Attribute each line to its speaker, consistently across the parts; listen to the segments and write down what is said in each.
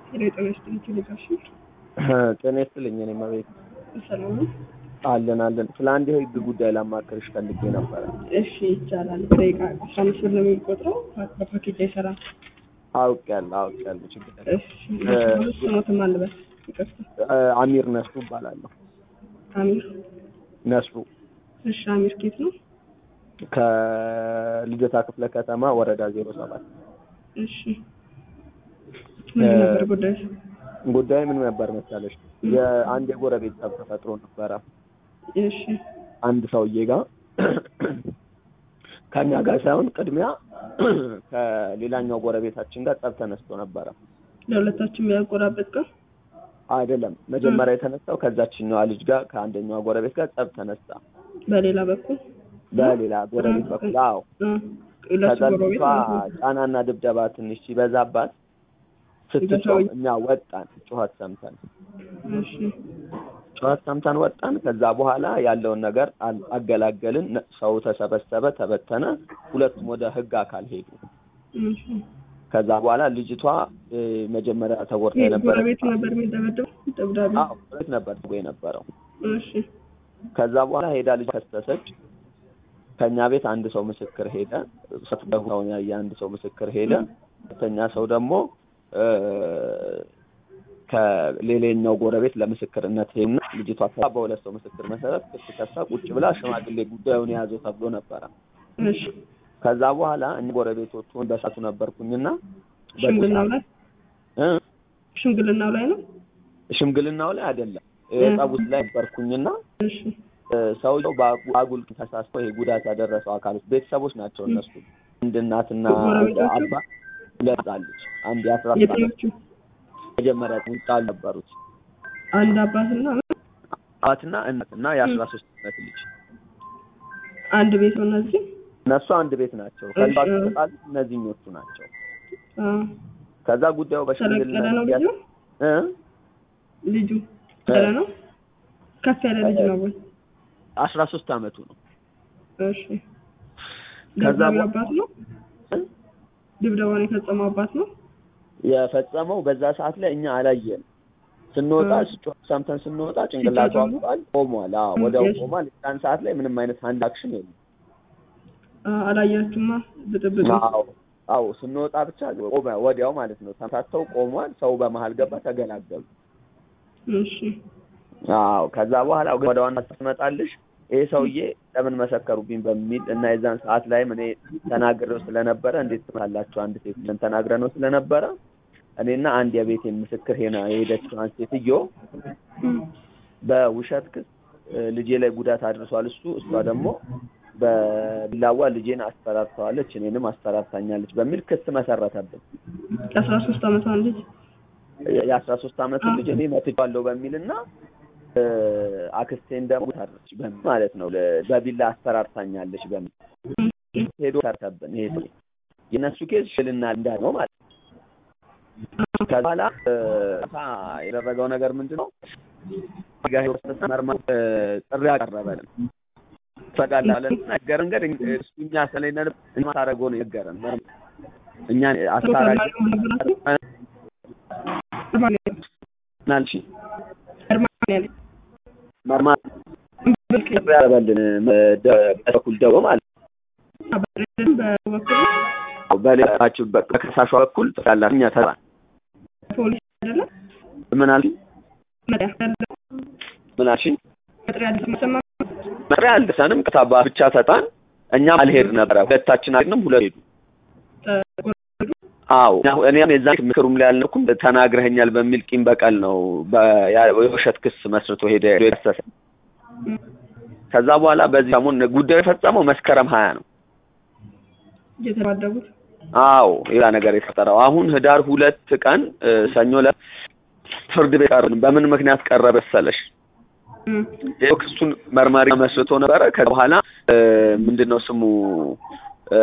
Speaker 1: ሄሎ ጤና ይስጥልኝ ቴሌጋሽ
Speaker 2: ጤና ይስጥልኝ። እኔማ ቤት
Speaker 1: ሰላም ነው?
Speaker 2: አለን አለን። ስለ አንድ የህግ ጉዳይ ላማክርሽ ፈልጌ ነበረ።
Speaker 1: እሺ ይቻላል። ደቂቃ አስራ አምስት ብር ነው የሚቆጥረው በፓኬጅ አይሰራም።
Speaker 2: አውቄያለሁ አውቄያለሁ። ችግር የለም።
Speaker 1: እሺ ስሞትም አልበል ይቅርታ።
Speaker 2: አሚር ነስሩ እባላለሁ።
Speaker 1: አሚር
Speaker 2: ነስሩ
Speaker 1: እሺ አሚር ኬት ነው?
Speaker 2: ከልደታ ክፍለ ከተማ ወረዳ ዜሮ ሰባት
Speaker 1: እሺ ምን ነበር ጉዳይ?
Speaker 2: ጉዳይ ምን ነበር መሰለሽ? የአንድ የጎረቤት ጠብ ተፈጥሮ ነበረ።
Speaker 1: እሺ
Speaker 2: አንድ ሰውዬ ጋር ከኛ ጋር ሳይሆን ቅድሚያ ከሌላኛው ጎረቤታችን ጋር ጠብ ተነስቶ ነበረ።
Speaker 1: ለሁለታችን የሚያቆራበጥ ቀን
Speaker 2: አይደለም መጀመሪያ የተነሳው ከዛችኛዋ ልጅ ጋር ከአንደኛዋ ጎረቤት ጋር ጠብ ተነሳ።
Speaker 1: በሌላ በኩል
Speaker 2: በሌላ ጎረቤት በኩል አዎ።
Speaker 1: ለሱ
Speaker 2: ከዛ
Speaker 1: ጎረቤት
Speaker 2: ልጅቷ
Speaker 1: ማለት ነው።
Speaker 2: ጫናና ድብደባ ትንሽ ሲበዛባት ስትጮህ
Speaker 1: ሰውዬ-
Speaker 2: እኛ ወጣን፣ ጩኸት ሰምተን
Speaker 1: እሺ
Speaker 2: ጩኸት ሰምተን ወጣን። ከዛ በኋላ ያለውን ነገር አል- አገላገልን። ነ- ሰው ተሰበሰበ፣ ተበተነ። ሁለቱም ወደ ህግ አካል ሄዱ።
Speaker 1: እሺ
Speaker 2: ከዛ በኋላ ልጅቷ እ፣ መጀመሪያ ተጎድታ
Speaker 1: ይሄ
Speaker 2: የነበረ
Speaker 1: ጎረቤት ነበር የሚደበደበው ደብዳቤ
Speaker 2: አዎ ጎረቤት ነበር የነበረው።
Speaker 1: እሺ
Speaker 2: ከዛ በኋላ ሄዳ ልጅ ከሰሰች። ከኛ ቤት አንድ ሰው ምስክር ሄደ። ሰትደሁን ያየ አንድ ሰው ምስክር ሄደ። ሁለተኛ ሰው ደግሞ እ፣ ከሌላኛው ጎረቤት ለምስክርነት ሄድና ልጅቷ ከ- በሁለት ሰው ምስክር መሰረት ክስ ከሳ ቁጭ ብላ ሽማግሌ ጉዳዩን የያዘው ተብሎ ነበረ።
Speaker 1: እሺ
Speaker 2: ከዛ በኋላ እኛ ጎረቤቶቹን በሳቱ ነበርኩኝና
Speaker 1: ሽምግልናው ላይ
Speaker 2: እ፣
Speaker 1: ሽምግልናው ላይ ነው።
Speaker 2: ሽምግልናው ላይ አይደለም ጠቡት ላይ ነበርኩኝና
Speaker 1: እሺ
Speaker 2: እ፣ ሰውየው በአጉ- አጉል ተሳስቶ ይሄ ጉዳት ያደረሰው አካሎች ቤተሰቦች ናቸው። እነሱ አንድ እናትና
Speaker 1: ጎረቤቶቹ?
Speaker 2: አባት ሁለት አለች። አንድ የአስራ ሶስት ዓመት
Speaker 1: የትኞቹ?
Speaker 2: መጀመሪያ ጣል ነበሩት
Speaker 1: አንድ አባትና
Speaker 2: አባትና እናት እና የአስራ ሶስት ዓመት ልጅ
Speaker 1: አንድ ቤት ነው እነዚህ።
Speaker 2: እነሱ አንድ ቤት ናቸው። ከዛ
Speaker 1: እሺ።
Speaker 2: ተጣሉ እነዚህኞቹ ናቸው።
Speaker 1: አ
Speaker 2: ከዛ ጉዳዩ
Speaker 1: ተለቅ
Speaker 2: በሽምግልና
Speaker 1: ያለ ነው ልጁ
Speaker 2: እ
Speaker 1: ልጁ ያለ ነው ከፍ ያለ ልጅ ነው ወይ?
Speaker 2: አስራ ሶስት ዓመቱ ነው።
Speaker 1: እሺ
Speaker 2: ከዛ
Speaker 1: ደብዳቤው
Speaker 2: በ-
Speaker 1: አባት ነው
Speaker 2: እ?
Speaker 1: ድብደባውን የፈጸመው አባት ነው።
Speaker 2: የፈጸመው በዛ ሰዓት ላይ እኛ አላየን። ስንወጣ
Speaker 1: እ።
Speaker 2: ስጮህ ሰምተን ስንወጣ ጭንቅላቱ
Speaker 1: ሲጫጫሁ?
Speaker 2: አብጧል፣ ቆሟል። አዎ
Speaker 1: እ፣
Speaker 2: ወዲያው
Speaker 1: የስ-
Speaker 2: ቆሟል። ያን ሰዓት ላይ ምንም አይነት አንድ አክሽን የለም።
Speaker 1: አ አላያችሁማ ብጥብጡ
Speaker 2: አዎ አዎ ስንወጣ ብቻ ቆመ፣ ወዲያው ማለት ነው። ተምታተው ቆሟል። ሰው በመሀል ገባ፣ ተገላገሉ።
Speaker 1: እሺ
Speaker 2: አዎ ከዛ በኋላ ወደ ዋና ስትመጣልሽ ይሄ ሰውዬ ለምን መሰከሩብኝ በሚል እና የዛን ሰዓት ላይም እኔ ተናግሬው ስለነበረ እንዴት ትላላችሁ አንድ ሴት ብለን ተናግረ ነው ስለነበረ እኔና አንድ የቤቴ ምስክር ሄና የሄደችዋን ሴትዮ በውሸት ክስ እ፣ ልጄ ላይ ጉዳት አድርሷል እሱ እሷ ደግሞ በቢላዋ ልጄን አስፈራርተዋለች እኔንም አስፈራርታኛለች በሚል ክስ መሰረተብን።
Speaker 1: የአስራ ሶስት ዓመቷን ልጅ
Speaker 2: የአስራ ሶስት ዓመቱ ልጅ እኔ መትቼዋለሁ በሚል እና እ፣ አክስቴን ደግሞ ታረች በሚል ማለት ነው ለ- በቢላ አስፈራርታኛለች በሚል ሄዶ ሰርተብን ይሄ ሰው የእነሱ ኬዝ ሽልና እንዳ ነው ማለት ነው። ከዛ በኋላ እ፣ ያደረገው ነገር ምንድን ነው? ጋር ወስደን መርማ እ፣ ጥሪ አቀረበልን ፈቃላለን ነገር እንገር እሱ እኛ ስለነን ማታረገው ነው የገረን መርማ እኛ አስታራቂ ናልሽ መርማ ጥሪ ያቀረበልን በኩል ደው ማለት ነው። በሌላችሁ በከሳሿ በኩል ያላት እኛ ተባ
Speaker 1: ፖሊስ አይደለም
Speaker 2: ምን አልሽ ምን አልሽ? መሪያ አልደሰንም ከታባ ብቻ ሰጣን። እኛም አልሄድ ነበረ ሁለታችን አልሄድንም፣ ሁለት ሄዱ። አዎ እኛ- እኔም የዛን ምክሩም ላይ አልነበርኩም ተናግረኸኛል በሚል ቂም በቀል ነው በ- ያ- የውሸት ክስ መስርቶ ሄደ ሄዶ የከሰሰ። ከዛ በኋላ በዚህ ሰሞን ጉዳዩ የፈጸመው መስከረም ሀያ ነው።
Speaker 1: እየተባደቡት
Speaker 2: አዎ ሌላ ነገር የፈጠረው አሁን ህዳር ሁለት ቀን እ፣ ሰኞ ዕለት ፍርድ ቤት ቀረብን። በምን ምክንያት ቀረበ መሰለሽ? ይኸው ክሱን መርማሪ መስርቶ ነበረ። ከዛ በኋላ እ፣ ምንድነው ስሙ እ፣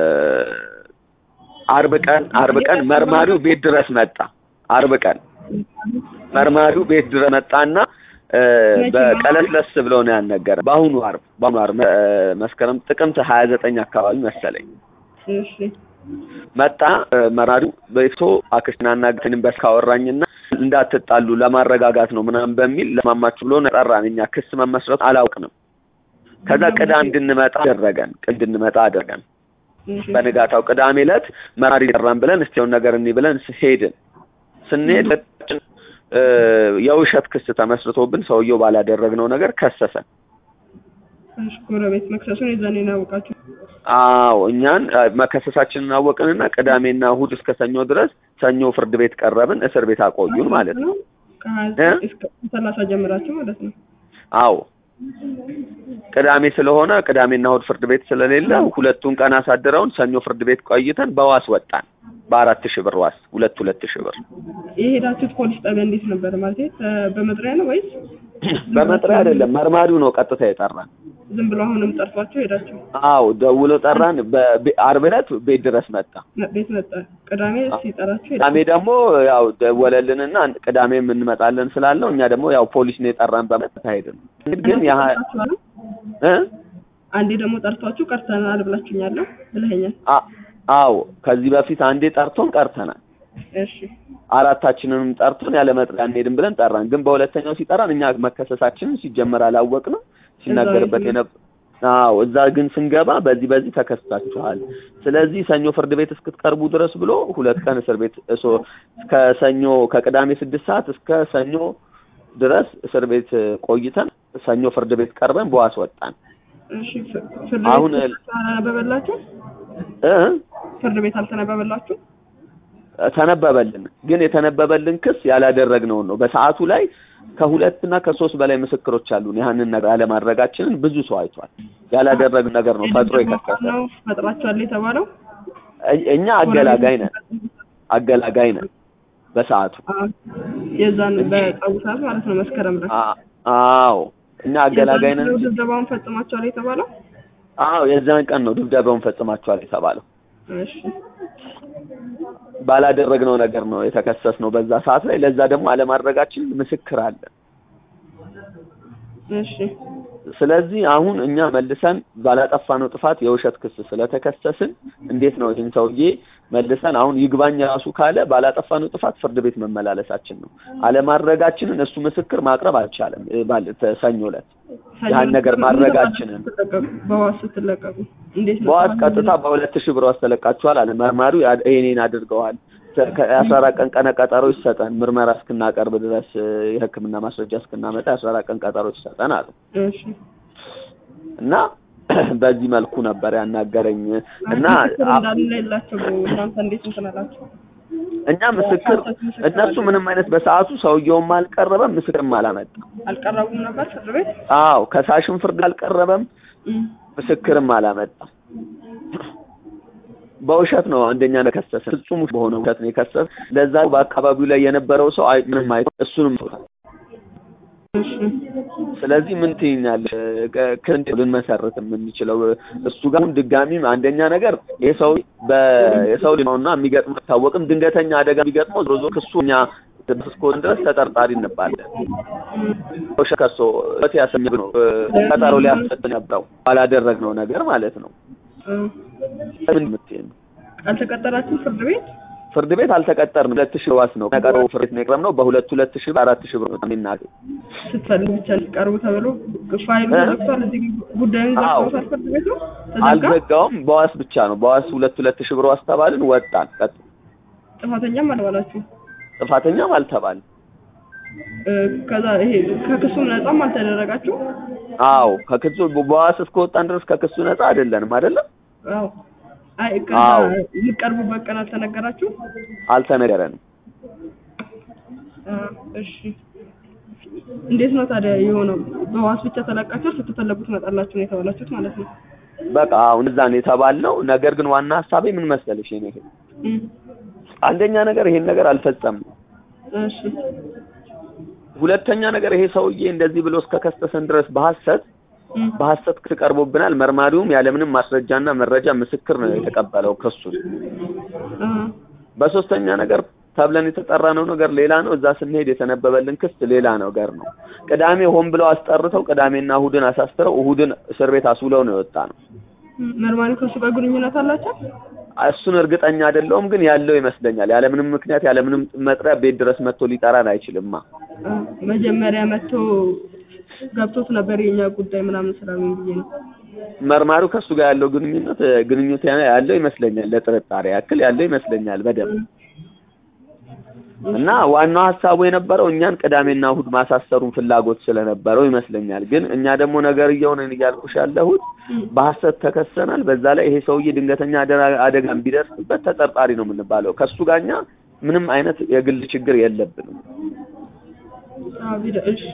Speaker 2: አርብ ቀን አርብ ቀን መርማሪው ቤት ድረስ መጣ። አርብ ቀን መርማሪው ቤት ድረስ መጣና እ፣ በቀለስለስ ብለው ነው ያልነገረ። በአሁኑ አርብ በአሁኑ አርብ እ፣ መስከረም ጥቅምት ሀያ ዘጠኝ አካባቢ መሰለኝ
Speaker 1: እሺ
Speaker 2: መጣ እ፣ መራሪው በይቶ አክስትና እናግተንም በስ ካወራኝና እንዳትጣሉ ለማረጋጋት ነው ምናምን በሚል ለማማችሁ ብሎ ነው ጠራን። እኛ ክስ መመስረቱ አላውቅንም። ከዛ ቅዳሜ እንድንመጣ አደረገን እንድንመጣ አደረገን።
Speaker 1: እሺ
Speaker 2: በንጋታው ቅዳሜ ዕለት መራሪ ጠራን ብለን እስቲውን ነገር እኒ ብለን ስ- ሄድን። ስንሄድ እ፣ የውሸት ክስ ተመስርቶብን ሰውየው ባላደረግነው ነገር ከሰሰን።
Speaker 1: እሺ ጎረቤት መክሰሱን የዛኔ ነው ያወቃችሁ?
Speaker 2: አዎ እኛን አ፣ መከሰሳችንን አወቅንና ቅዳሜና እሑድ እስከ ሰኞ ድረስ ሰኞ ፍርድ ቤት ቀረብን። እስር ቤት አቆዩን ማለት ነው።
Speaker 1: ከሀያ
Speaker 2: እ?
Speaker 1: ዘጠኝ እስከ ሰላሳ ጀምራችሁ ማለት ነው።
Speaker 2: አዎ ቅዳሜ ስለሆነ ቅዳሜና እሑድ ፍርድ ቤት ስለሌለ ሁለቱን ቀን አሳድረውን ሰኞ ፍርድ ቤት ቆይተን በዋስ ወጣን። በአራት ሺህ ብር ዋስ ሁለት ሁለት ሺህ ብር
Speaker 1: የሄዳችሁት ፖሊስ ጣቢያ እንዴት ነበር? ማለት በመጥሪያ ነው ወይስ
Speaker 2: በመጥሪያ አይደለም፣ መርማሪው ነው ቀጥታ የጠራን።
Speaker 1: ዝም ብሎ አሁንም ጠርቷችሁ ሄዳችሁ?
Speaker 2: አዎ ደውሎ ጠራን። በ- ዓርብ ዕለት ቤት ድረስ መጣ።
Speaker 1: መ- ቤት መጣ። ቅዳሜ ሲጠራችሁ ሄዳችሁ?
Speaker 2: ቅዳሜ ደግሞ ያው ደወለልንና ቅዳሜም እንመጣለን ስላለው እኛ ደግሞ ያው ፖሊስ ነው የጠራን በመጣ ሄድን። ግን ያ
Speaker 1: ጠርቷችኋል?
Speaker 2: እ
Speaker 1: አንዴ ደግሞ ጠርቷችሁ ቀርተናል ብላችሁኛለሁ ብለኸኛል።
Speaker 2: አ- አዎ ከዚህ በፊት አንዴ ጠርቶን ቀርተናል።
Speaker 1: እሺ
Speaker 2: አራታችንንም ጠርቶን ያለ መጥሪያ አንሄድም ብለን ጠራን። ግን በሁለተኛው ሲጠራን እኛ መከሰሳችንን ሲጀመር አላወቅንም። ሲናገርበት
Speaker 1: እዛው
Speaker 2: የነበር አዎ እዛ ግን ስንገባ በዚህ በዚህ ተከስታችኋል፣ ስለዚህ ሰኞ ፍርድ ቤት እስክትቀርቡ ድረስ ብሎ ሁለት ቀን እስር ቤት እሶ ከሰኞ ከቅዳሜ ስድስት ሰዓት እስከ ሰኞ ድረስ እስር ቤት ቆይተን ሰኞ ፍርድ ቤት ቀርበን በዋስ ወጣን።
Speaker 1: እሺ ፍ- ፍርድ
Speaker 2: አሁን
Speaker 1: ቤት አልተነበበላችሁ?
Speaker 2: እ
Speaker 1: ፍርድ ቤት አልተነበበላችሁ?
Speaker 2: ተነበበልን። ግን የተነበበልን ክስ ያላደረግነውን ነው። በሰዓቱ ላይ ከሁለትና ከሶስት በላይ ምስክሮች አሉን። ያህንን ነገር አለማድረጋችንን ብዙ ሰው አይቷል። ያላደረግን ነገር ነው ፈጥሮ የከሰሰ።
Speaker 1: ነው ፈጥራችኋል የተባለው?
Speaker 2: እ- እኛ አገላጋይ ነን፣ አገላጋይ ነን በሰዓቱ
Speaker 1: አዎ። የዛን በጸቡ ሰዓት ማለት ነው መስከረም ላይ
Speaker 2: አ- አዎ እኛ አገላጋይ ነን።
Speaker 1: የዛን ድብደባውን ፈጽማችኋል የተባለው?
Speaker 2: አዎ የዛን ቀን ነው ድብደባውን ፈጽማችኋል የተባለው።
Speaker 1: እሺ
Speaker 2: ባላደረግነው ነገር ነው የተከሰስነው በዛ ሰዓት ላይ። ለዛ ደግሞ አለማድረጋችን ምስክር አለ።
Speaker 1: እሺ
Speaker 2: ስለዚህ አሁን እኛ መልሰን ባላጠፋነው ጥፋት የውሸት ክስ ስለተከሰስን እንዴት ነው ይህን ሰውዬ መልሰን አሁን ይግባኝ ራሱ ካለ ባላጠፋነው ጥፋት ፍርድ ቤት መመላለሳችን ነው። አለማድረጋችንን እሱ ምስክር ማቅረብ አልቻለም። እ፣ ባል- ተ- ሰኞ ዕለት ያን ነገር ማድረጋችንን
Speaker 1: ስትለቀቁ በዋስ ስትለቀቁ እንዴት ነው?
Speaker 2: በዋስ ቀጥታ በሁለት ሺህ ብር ዋስ ተለቃችኋል አለ መርማሪው። ያ- ይሄኔን አድርገዋል ተ- ከአስራ አራት ቀን ቀነ ቀጠሮ ይሰጠን ምርመራ እስክናቀርብ ድረስ እ፣ የሕክምና ማስረጃ እስክናመጣ የአስራ አራት ቀን ቀጠሮ ይሰጠን አሉ
Speaker 1: እሺ
Speaker 2: እና በዚህ መልኩ ነበር ያናገረኝ እና
Speaker 1: ምስክር
Speaker 2: አ-
Speaker 1: እንዳለ የላቸው እናንተ እንዴት እንትን አላችሁ?
Speaker 2: እኛ ምስክር እነሱ ምንም አይነት በሰዓቱ ሰውየውም አልቀረበም ምስክርም አላመጣም።
Speaker 1: አልቀረቡም ነበር ፍርድ ቤት?
Speaker 2: አዎ ከሳሽም ፍርድ አልቀረበም
Speaker 1: እም።
Speaker 2: ምስክርም አላመጣም። በውሸት ነው አንደኛ ነው የከሰሰ ፍጹም በሆነ ውሸት ነው የከሰሰ። ለዛ በአካባቢው ላይ የነበረው ሰው አይ ምንም አይ እሱንም ቶታል።
Speaker 1: እሺ
Speaker 2: ስለዚህ ምን ትይኛለሽ? ከ- ክንድ ልንመሰርት የምንችለው እሱ ጋር አሁን ድጋሚም አንደኛ ነገር ይሄ ሰው በየሰው ልጅ ነውና የሚገጥመው አይታወቅም። ድንገተኛ አደጋ ቢገጥመው ዞሮ ዞሮ ክሱ እኛ እስከሆነ ድረስ ተጠርጣሪ እንባለን። ውሸት ከሶ በት ያሰኘ ነው ቀጠሮ ሊያሰጥ ነበረው ባላደረግነው ነገር ማለት ነው።
Speaker 1: እም።
Speaker 2: ምን የምትይኝ ነው?
Speaker 1: አልተቀጠራችሁም ፍርድ ቤት?
Speaker 2: ፍርድ ቤት አልተቀጠርንም። ሁለት ሺህ ዋስ ነው ቀጠሮ ፍርድ ቤት ነው የቀረብነው። በሁለት ሁለት ሺህ ብር አራት ሺህ ብር ነው የሚናገር
Speaker 1: ስትፈልግ ብቻ ሊቀርቡ ተብሎ ፋይሉ
Speaker 2: እ?
Speaker 1: ተዘግቷል። እዚህ ጉዳዩን
Speaker 2: አዎ።
Speaker 1: ዘግቶታል ፍርድ ቤቱ ተዘጋ።
Speaker 2: አልዘጋውም። በዋስ ብቻ ነው። በዋስ ሁለት ሁለት ሺህ ብር ዋስ ተባልን፣ ወጣን። ቀጥ
Speaker 1: ጥፋተኛም አልባላችሁ።
Speaker 2: ጥፋተኛም አልተባልን።
Speaker 1: እ፣ ከዛ ይሄ ከክሱም ነጻም አልተደረጋችሁ።
Speaker 2: አዎ ከክሱ በዋስ እስከወጣን ድረስ ከክሱ ነፃ አይደለንም አይደለም።
Speaker 1: አዎ አይ ከዛ
Speaker 2: አዎ።
Speaker 1: የሚቀርቡበት ቀን አልተነገራችሁ።
Speaker 2: አልተነገረንም።
Speaker 1: አ፣ እሺ እንዴት ነው ታዲያ የሆነው? በዋስ ብቻ ተለቃችሁ ስትፈለጉ ትመጣላችሁ ነው የተባላችሁት ማለት ነው።
Speaker 2: በቃ አሁን እዛ ነው የተባልነው። ነገር ግን ዋና ሀሳቤ ምን መሰለሽ የኔ እህት፣
Speaker 1: እም፣
Speaker 2: አንደኛ ነገር ይሄን ነገር አልፈጸምንም።
Speaker 1: እሺ
Speaker 2: ሁለተኛ ነገር ይሄ ሰውዬ እንደዚህ ብሎ እስከከሰሰን ድረስ በሐሰት
Speaker 1: እም፣
Speaker 2: በሐሰት ክስ ቀርቦብናል። መርማሪውም ያለምንም ማስረጃና መረጃ ምስክር ነው የተቀበለው ክሱን።
Speaker 1: አ፣
Speaker 2: በሶስተኛ ነገር ተብለን የተጠራነው ነገር ሌላ ነው። እዛ ስንሄድ የተነበበልን ክስ ሌላ ነገር ነው። ቅዳሜ ሆን ብለው አስጠርተው ቅዳሜና እሁድን አሳስረው እሁድን እስር ቤት አስውለው ነው የወጣ ነው።
Speaker 1: እም፣ መርማሪው ከሱ ጋር ግንኙነት አላቸው።
Speaker 2: እሱን እርግጠኛ አይደለሁም፣ ግን ያለው ይመስለኛል። ያለምንም ምክንያት ያለምንም መጥሪያ ቤት ድረስ መጥቶ ሊጠራን አይችልማ።
Speaker 1: አ፣ መጀመሪያ መጥቶ ገብቶት ነበር የኛ ጉዳይ ምናምን ስላሉኝ ብዬ ነው።
Speaker 2: መርማሪው ከእሱ ጋር ያለው ግንኙነት ግንኙነት ያለው ይመስለኛል። ለጥርጣሬ ያክል ያለው ይመስለኛል በደንብ እና ዋናው ሀሳቡ የነበረው እኛን ቅዳሜና እሁድ ማሳሰሩን ፍላጎት ስለነበረው ይመስለኛል። ግን እኛ ደግሞ ነገርየውን እያልኩሽ ያለሁት በሐሰት ተከሰናል። በዛ ላይ ይሄ ሰውዬ ድንገተኛ አደጋ- አደጋም ቢደርስበት ተጠርጣሪ ነው የምንባለው። ከእሱ ጋር እኛ ምንም አይነት የግል ችግር የለብንም
Speaker 1: አዎ፣ ቢደ- እሺ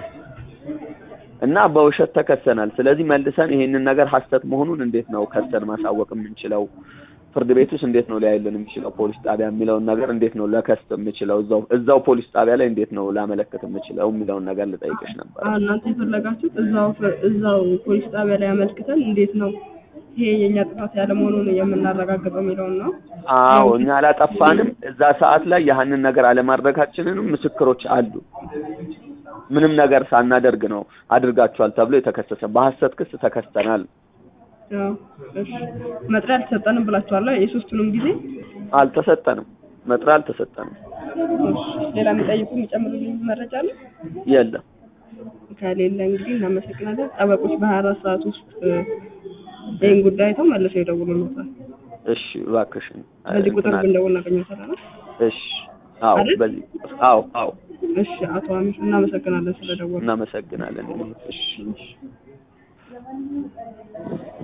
Speaker 2: እና በውሸት ተከሰናል። ስለዚህ መልሰን ይሄንን ነገር ሐሰት መሆኑን እንዴት ነው ከሰን ማሳወቅ የምንችለው? ፍርድ ቤት ውስጥ እንዴት ነው ሊያይልን የሚችለው? ፖሊስ ጣቢያ የሚለውን ነገር እንዴት ነው ለከስ የምችለው? እዛው እዛው ፖሊስ ጣቢያ ላይ እንዴት ነው ላመለክት የምችለው የሚለውን ነገር ልጠይቅሽ ነበር።
Speaker 1: አዎ፣ እናንተ የፈለጋችሁት እዛው ፍር- እዛው ፖሊስ ጣቢያ ላይ አመልክተን እንዴት ነው ይሄ የኛ ጥፋት ያለ መሆኑን የምናረጋግጠው የሚለውን ነው።
Speaker 2: አዎ እኛ አላጠፋንም። እዛ ሰዓት ላይ ያህንን ነገር አለማድረጋችንንም ምስክሮች አሉ። ምንም ነገር ሳናደርግ ነው አድርጋችኋል ተብሎ የተከሰሰ በሐሰት ክስ ተከስተናል።
Speaker 1: አዎ፣ እሺ መጥሪያ አልተሰጠንም ብላችኋል። የሶስቱንም ጊዜ
Speaker 2: አልተሰጠንም፣ መጥሪያ አልተሰጠንም።
Speaker 1: እሺ፣ ሌላ የሚጠይቁ የሚጨምሩልኝ መረጃ አለ?
Speaker 2: የለም
Speaker 1: ከሌለ እንግዲህ እናመሰግናለን። ጠበቆች በሀያ አራት ሰዓት ውስጥ እ፣ ይህን ጉዳይ አይተው መልሰው ይደውሉልዎታል።
Speaker 2: እሺ እባክሽን
Speaker 1: በዚህ ቁጥር
Speaker 2: እንትን
Speaker 1: ብንደውል እናገኘዎታለን።
Speaker 2: እሺ አዎ
Speaker 1: አይደል?
Speaker 2: በዚህ አዎ አዎ
Speaker 1: እሺ አቶ አሚር እናመሰግናለን ስለደወሉ።
Speaker 2: እናመሰግናለን። እሺ
Speaker 1: እሺ